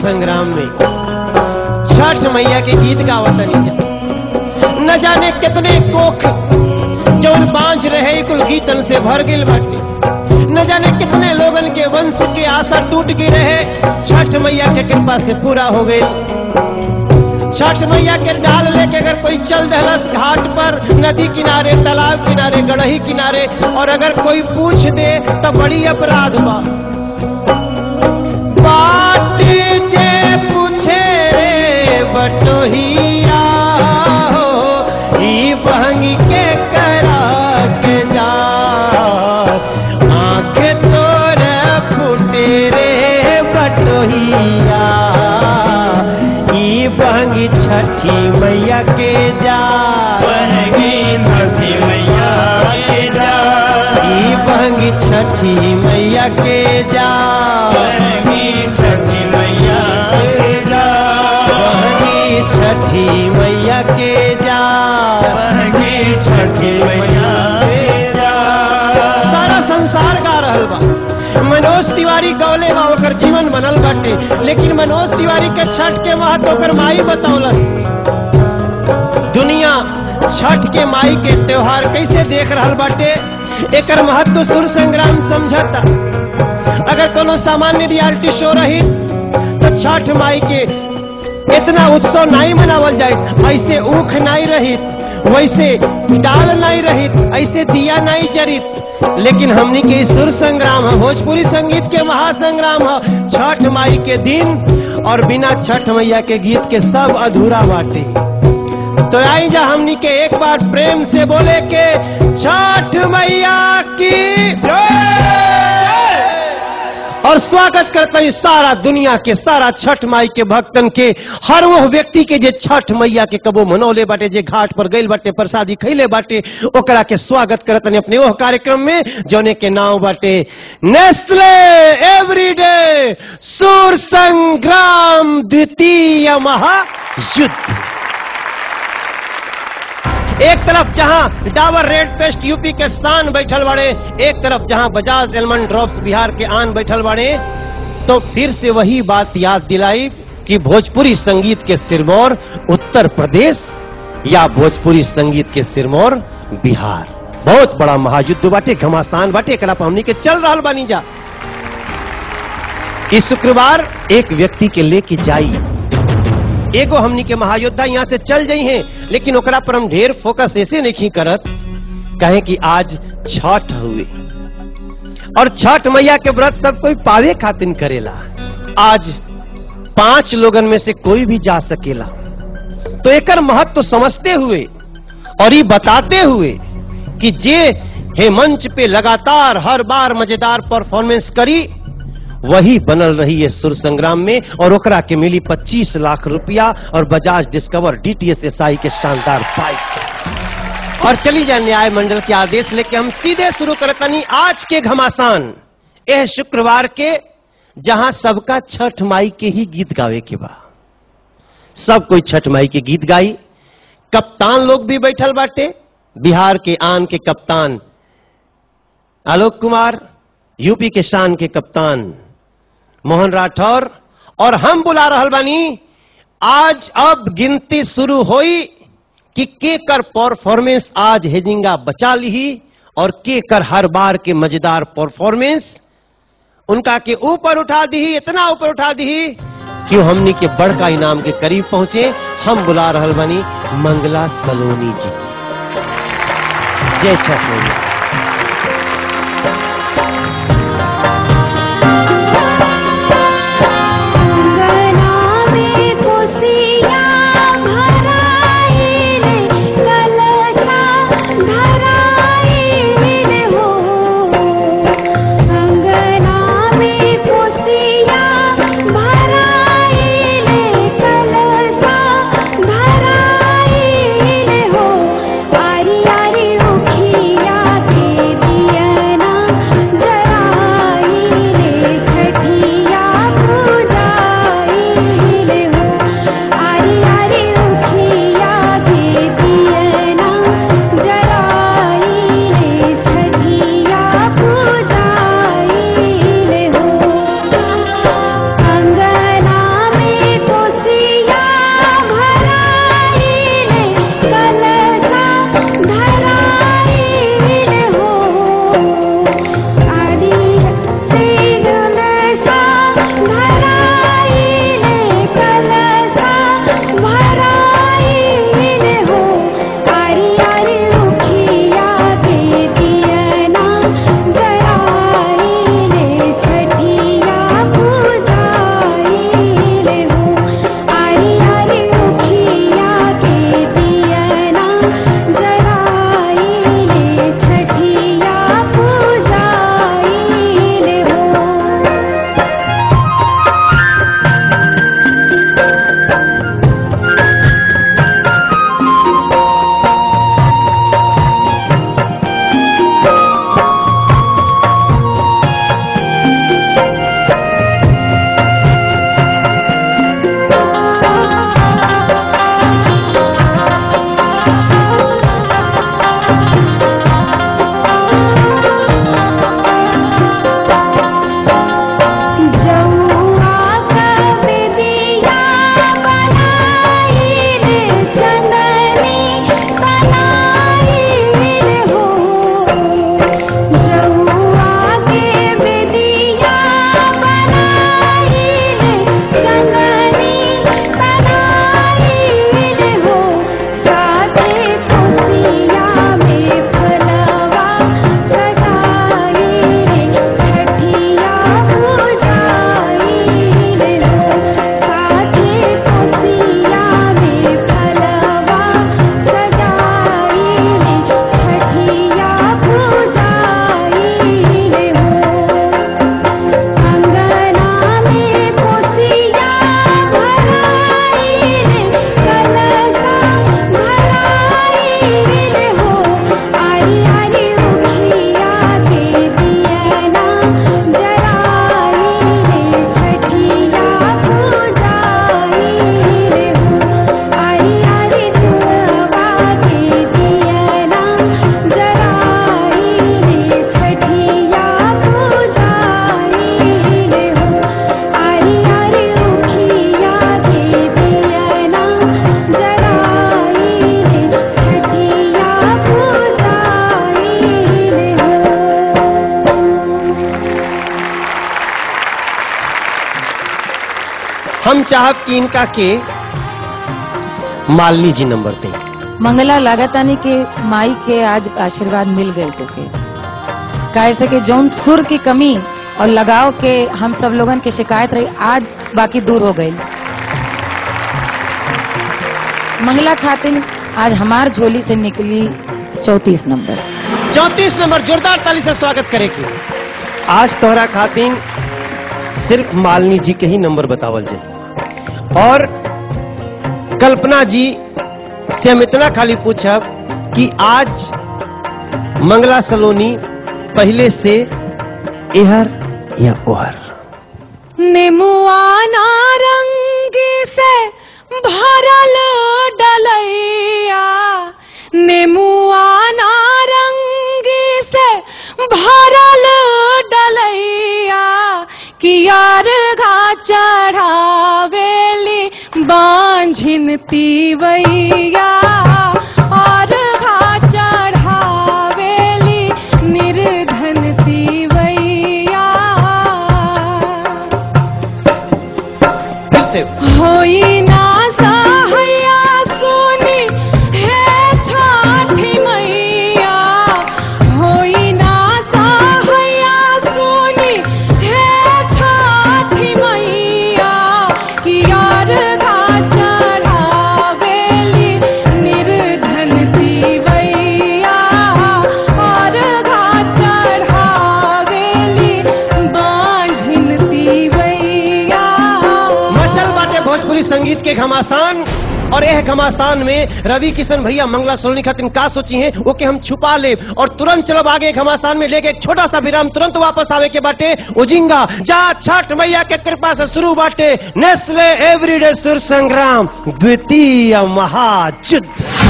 संग्राम में छठ मैया के गीत गावतनी जा न जाने कितने कोख जौन बांझ रहे कुल गीतन से भर गिल बाटे न जाने कितने लोगन के वंश के आशा टूट गई रहे छठ मैया के कृपा से पूरा हो गई छठ मैया के डाल लेके अगर कोई चल दहलस घाट पर नदी किनारे तालाब किनारे गड़ही किनारे और अगर कोई पूछ दे तो बड़ी अपराध बा बाट जे पूछे रे बटोहिया हो ई बहंगी के करा के जा आंख तोर फूटे रे बटोहिया ई बहंगी छठी मैया के जा बहगी छठी मैया के जा ई बहंगी छठी मैया के जा बहगी छठी मैया के जा बहंगी छठी मैया के जा बहगी छठी मैया के जा सारा संसार गा रहल बा मनोज तिवारी गौले बा ओकर जीवन बनल बाटे लेकिन मनोज तिवारी के छठ के महत्व ओकर माई बतौलन दुनिया छठ के माई के त्योहार कैसे देख रहल बाटे एकर महत्व सुर संग्राम समझता अगर कोनो सामान्य रियलिटी शो रही तो छठ माई के इतना उत्सव नहीं मनावल जाए ऐसे ऊख नहीं रहित वैसे डाल नहीं रहित ऐसे दिया नहीं जरित लेकिन हमनी के ई सुर संग्राम है भोजपुरी संगीत के महासंग्राम है छठ माई के दिन और बिना छठ मैया के गीत के सब अधूरा बाटे तो आई जा हमनी के एक बार प्रेम से बोले के छठ मैया की जय और स्वागत करते हैं सारा दुनिया के सारा छठ माई के भक्तन के हर वो व्यक्ति के जे छठ मैया के कबो मनौले बाटे जे घाट पर गइल बाटे प्रसादी खैले बाटे ओकरा के स्वागत करते हैं अपने ओह कार्यक्रम में जौने के नाम बाटे नेस्ले एवरीडे सूर संग्राम द्वितीय महायुद्ध एक तरफ जहां डाबर रेड पेस्ट यूपी के शान बैठल बाड़े एक तरफ जहां बजाज एलमंड ड्रॉप्स बिहार के आन बैठल बाड़े तो फिर से वही बात याद दिलाई कि भोजपुरी संगीत के सिरमौर उत्तर प्रदेश या भोजपुरी संगीत के सिरमौर बिहार बहुत बड़ा महायुद्ध बाटे घमासान बाटे एकरा पर हमनी के चल रहा बानी जा इस शुक्रवार एक व्यक्ति के लेके जाई एगो हमनी के महायोद्धा यहाँ से चल जाई हैं लेकिन ओकरा पर हम ढेर फोकस ऐसे नहीं करत कहे कि आज छठ हुए और छठ मैया के व्रत सब कोई पावे खातिर करेला आज पांच लोगन में से कोई भी जा सकेला तो एकर महत्व तो समझते हुए और ये बताते हुए कि जे हे मंच पे लगातार हर बार मजेदार परफॉर्मेंस करी वही बनल रही है सुर संग्राम में और ओकरा के मिली 25 लाख रुपया और बजाज डिस्कवर डीटीएस एसआई के शानदार बाइक और चली जाए न्याय मंडल के आदेश लेके हम सीधे शुरू करतनी आज के घमासान यह शुक्रवार के जहां सबका छठ माई के ही गीत गावे के बा सब कोई छठ माई के गीत गाई कप्तान लोग भी बैठल बाटे बिहार के आन के कप्तान आलोक कुमार यूपी के शान के कप्तान मोहन राठौर और हम बुला रहल बानी आज अब गिनती शुरू होई कि के कर परफॉर्मेंस आज हेजिंगा बचा ली और के कर हर बार के मजेदार परफॉर्मेंस उनका के ऊपर उठा दी इतना ऊपर उठा दी कि हमनी के बड़का इनाम के करीब पहुंचे हम बुला रहल बानी मंगला सलोनी जी जय छठ मैया अंगना में कोसियां भराइले कलशा धराइले हो अंगना में कोसियां भराइले कलशा धराइले हो आरी आरी उखिया चाहब कि इनका के मालिनी जी नंबर दे मंगला लागतानी के माई के आज आशीर्वाद मिल गए तोके काहे से कि जौन सुर की कमी और लगाव के हम सब लोगन के शिकायत रही आज बाकी दूर हो गई मंगला खातिन आज हमार झोली से निकली चौतीस नंबर चौतीस नंबर जोरदार ताली से स्वागत करेगी आज तोहरा खातिन सिर्फ मालिनी जी के ही नंबर बतावल जाए और कल्पना जी से हम इतना खाली पूछब कि आज मंगला सलोनी पहले से एहर या ओहर नेमुआ नारंग से भरल डलैया नेमुआ नारंग से भरल डलैया कियार घा चढ़ावेली बांझिन तीवैया और घा चढ़ावेली निर्धन तीवैया फिर से होई ना सहैया सुनी हे छठी मैया होई ना सहैया सुनी हे छठी मैया कि यार घा चढ़ावेली निर्धन सीवैया और घा चढ़ावेली बांझिन तीवैया मचल बाटे भोजपुरी संगीत के घमासान और यह घमासान में रवि किशन भैया मंगला सोलनी खातिर का सोची हैं वो के हम छुपा ले और तुरंत चलब आगे घमासान में लेके एक छोटा सा विराम तुरंत वापस आवे के बाटे उजिंगा जा छठ मैया के कृपा से शुरू बाटे नेस्ले एवरीडे सुर संग्राम द्वितीय महायुद्ध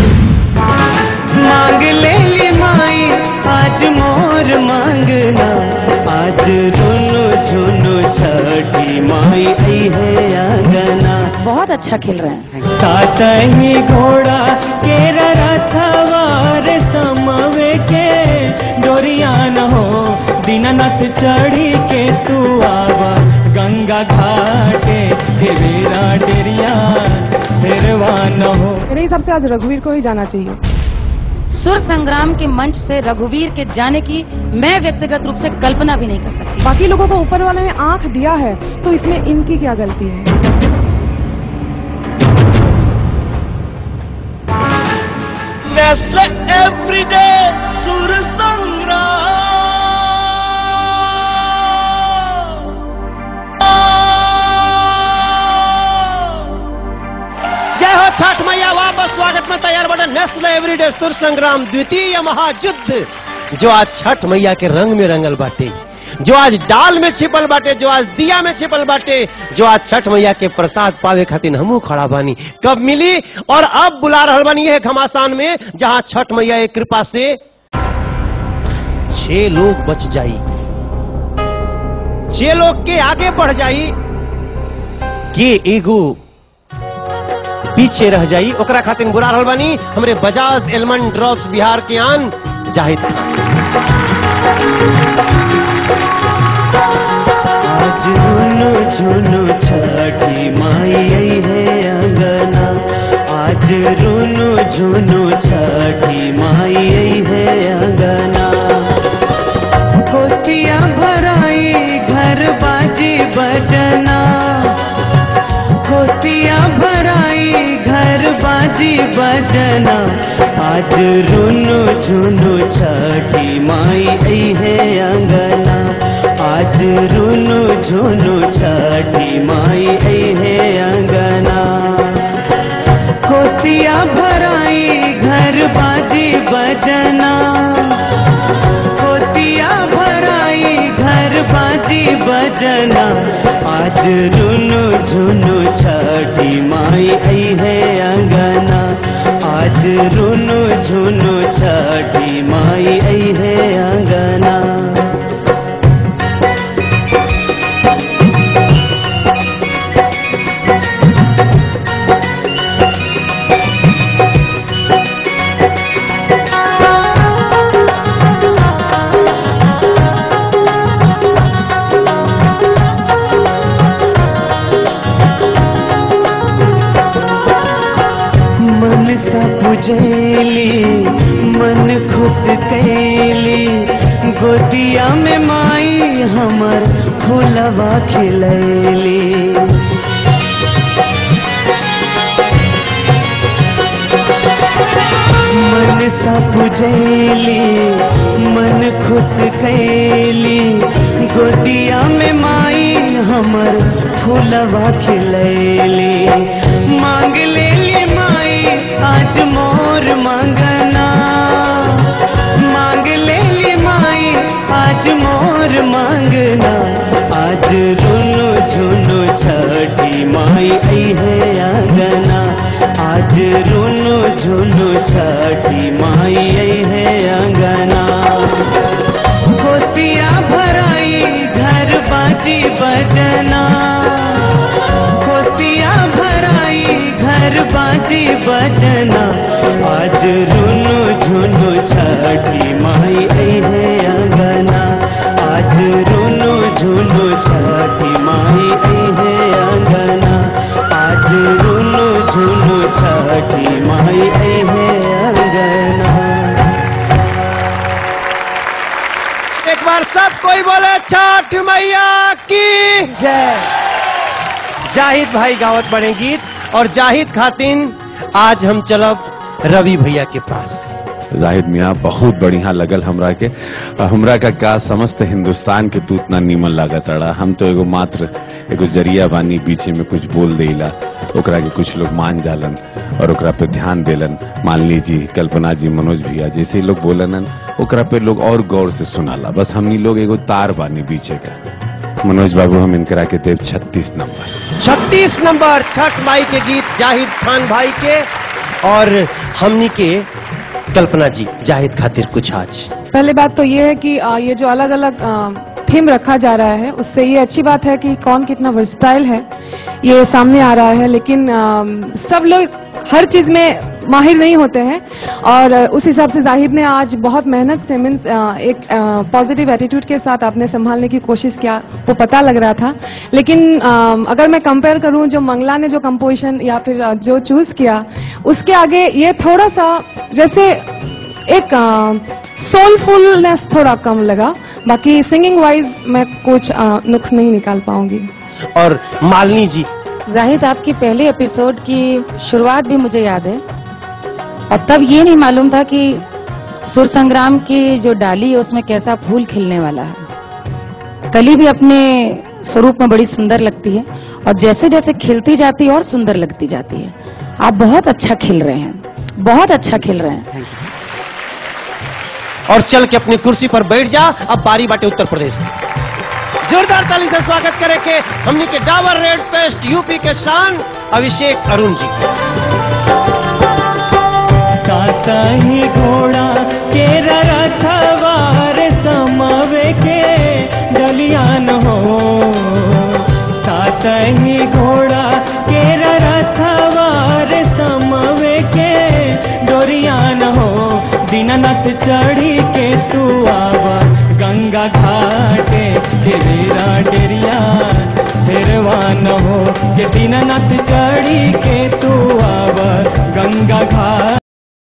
मांग ले ली माई आज मोर मांगना आज रुनु झुनु छठी माई आई है आंगना बहुत अच्छा खेल रहे हैं काटही घोड़ा के रथवार समवे के डोरिया न हो दीननाथ चढ़ी के तू आवा गंगा घाटे तेरा डेरिया तेरवा न हो मेरे हिसाब से आज रघुवीर को ही जाना चाहिए सुर संग्राम के मंच से रघुवीर के जाने की मैं व्यक्तिगत रूप से कल्पना भी नहीं कर सकती बाकी लोगों को ऊपर वाले ने आंख दिया है तो इसमें इनकी क्या गलती है नेस्ले एवरीडे सुर संग्राम जय हो छठ मैया वापस स्वागत में तैयार बने नेशनल एवरीडे सुर संग्राम द्वितीय महायुद्ध जो आज छठ मैया के रंग में रंगल बाटे जो आज डाल में छिपल बाटे जो आज दिया में छिपल बाटे जो आज छठ मैया के प्रसाद पावे खातिर हमू खड़ा बानी कब मिली और अब बुला रहल बानी यह घमासान में जहां छठ मैया एक कृपा से छह लोग बच जाई छह लोग के आगे बढ़ जाई के एगो पीछे रह जाई ओकरा खातिर बुरा रहल बानी हमरे बजाज एलमंड ड्रॉप्स बिहार के आन जाहिद आज रुनु झुनु छठी माई आई है अंगना आज रुनु झुनु छठी माई आई है अंगना कोचिया भराई घर बाजी बजना कोचिया भराई घर बाजी बजना आज रुनु झुनु छठी माई आई है अंगना आज रुनु झुनु छठी माई आई है अंगना कोसिया भराई घर बाजी बजना कोसिया भराई घर बाजी बजना आज रुनु झुनु छठी माई आई है अंगना आज रुनु झुनु छठी माई आई है अंगना सा पुजैली मन खुद कैली गोदिया में माई हमर फूलवा खिलैली मन सा पुजैली मन खुद कैली गोदिया में माई हमर फूलवा खिलैली मांग लेली माई आज मोर मंगना मांग लेली माई आज मोर मांगना आज रुनु झुनु छठी माई आई है आंगना आज रुनु झुनु छठी माई आई है आंगना कोसिया भराई घर बाजी बजना कोसिया भराई घर बाजी बजना आज रुनु झुनु छठी माई आई है आंगना आज रुनु झुनु छठी माई आई है आंगना आज रुनु झुनु छठी माई आई है आंगना एक बार सब कोई बोले छठ मैया की जय जाहिद भाई गावत बड़े गीत और जाहिद खातिन आज हम चलब रवि भैया के पास जाहिद मियाँ बहुत बढ़िया लगल हमरा के और हमरा का का समस्त हिंदुस्तान के तू इतना नीमन लागत अड़ा हम तो एगो मात्र एगो जरिया बानी बीचे में कुछ बोल देला ओकरा के कुछ लोग मान जालन और ओकरा पे ध्यान देलन मालिनी जी कल्पना जी मनोज भैया जैसे ही लोग बोलन ओकरा पे लोग और गौर से सुनाला बस हमनी लोग एगो तार बानी बीचे का मनोज बाबू हम इनकरा के देव छत्तीस नंबर छत्तीस नंबर छठ माई के गीत जाहिद खान भाई के और हमनी के कल्पना जी जाहिद खातिर कुछ आज पहले बात तो ये है कि आ, ये जो अलग अलग थीम रखा जा रहा है उससे ये अच्छी बात है कि कौन कितना वर्सटाइल है ये सामने आ रहा है लेकिन आ, सब लोग हर चीज में माहिर नहीं होते हैं और आ, उस हिसाब से जाहिद ने आज बहुत मेहनत से मीन्स एक पॉजिटिव एटीट्यूड के साथ आपने संभालने की कोशिश किया वो पता लग रहा था लेकिन आ, अगर मैं कंपेयर करूं जो मंगला ने जो कंपोजिशन या फिर आ, जो चूज किया उसके आगे ये थोड़ा सा जैसे एक सोलफुलनेस थोड़ा कम लगा बाकी सिंगिंग वाइज मैं कुछ आ, नुक्स नहीं निकाल पाऊंगी और मालिनी जी जाहिद आपकी पहले एपिसोड की शुरुआत भी मुझे याद है और तब ये नहीं मालूम था कि सुर संग्राम की जो डाली है उसमें कैसा फूल खिलने वाला है कली भी अपने स्वरूप में बड़ी सुंदर लगती है और जैसे जैसे खिलती जाती है और सुंदर लगती जाती है आप बहुत अच्छा खिल रहे हैं बहुत अच्छा खिल रहे हैं और चल के अपनी कुर्सी पर बैठ जा अब बारी बाटे उत्तर प्रदेश जोरदार ताली से स्वागत करे के हमनी के डाबर रेड पेस्ट यूपी के शान अभिषेक अरुण जी काका ही घोड़ा के रथवार समवे के डलियान हो काका ही घोड़ा के रथवार समवे के डोरियान हो दीननाथ चढ़ी